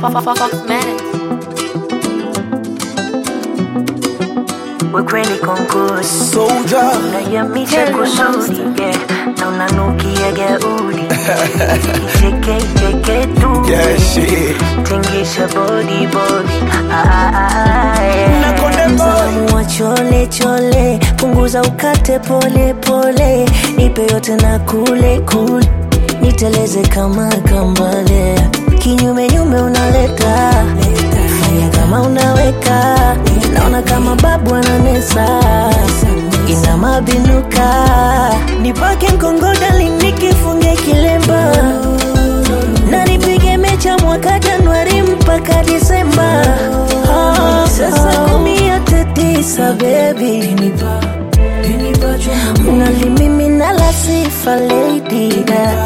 Fox Minutes. Ukweli konkusi Soldier. unayamisha kusudi yeah. na unanukia gaudi icheke icheke tu Yeah, shit. tingisha body body ah, ah, ah, yeah. Na konde boy. Mtamu wa chole chole punguza ukate pole pole nipe yote na kule kule niteleze kama kambale kinyume nyume unaleta fanya kama unaweka naona kama babu ananesa ina mabinuka nipake mkongodali nikifunge kilemba na nipige mecha mwaka Januari mpaka Disemba. Ah, Sasa kumi yote tisa baby, unalimimina la sifa lady da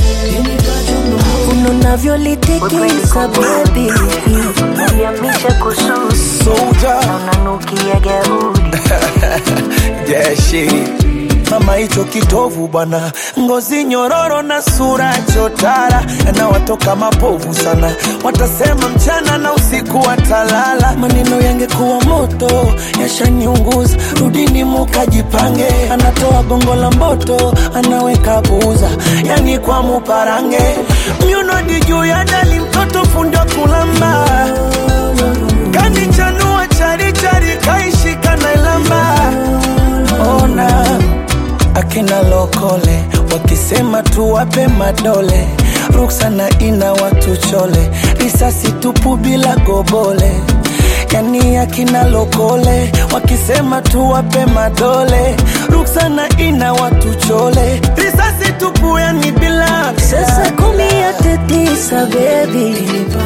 unavyolitikisa baby, yamisha kususi Soldier. na unanukia gaudi Yeah, shit. Mama hicho kitovu bwana, ngozi nyororo na sura chotara, na watoka mapovu sana, watasema mchana na usiku watalala. Maneno yangekuwa moto yashaniunguza, rudini mukajipange. Anatoa gongo la mboto, anaweka buza, yani kwa muparange, myunodi juu ya dali, mtoto fundo kulamba kanichanua charichari kaishika na ilamba ona akina lokole wakisema tuwape madole ruksana ina watu chole risasi tupu bila gobole yani akina lokole wakisema tuwape madole ruksana ina watu chole risasi tupu yani bila Sasa kumi yote tisa baby,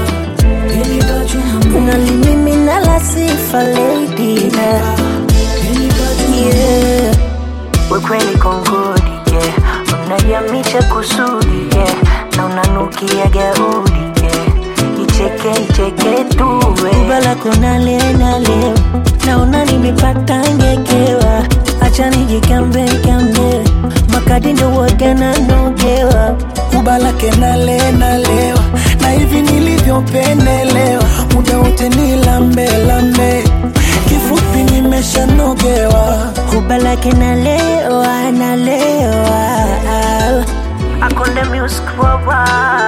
unalimimina la sifa lady da yeah. Ukweli kongodi yeah. Unayamisha kusudi yeah. na unanukia gaudi yeah. Icheke icheke tu Kubala kona leo na leo naona nimepata ngekewa, acha nijikambe kambe makadi ndo wote nanogewa kubalake nale nalewa na hivi nilivyopendelewa muda wote ni lambe lambe kifupi nimeshanogewa kubalake nalewa nalewa akonde music worldwide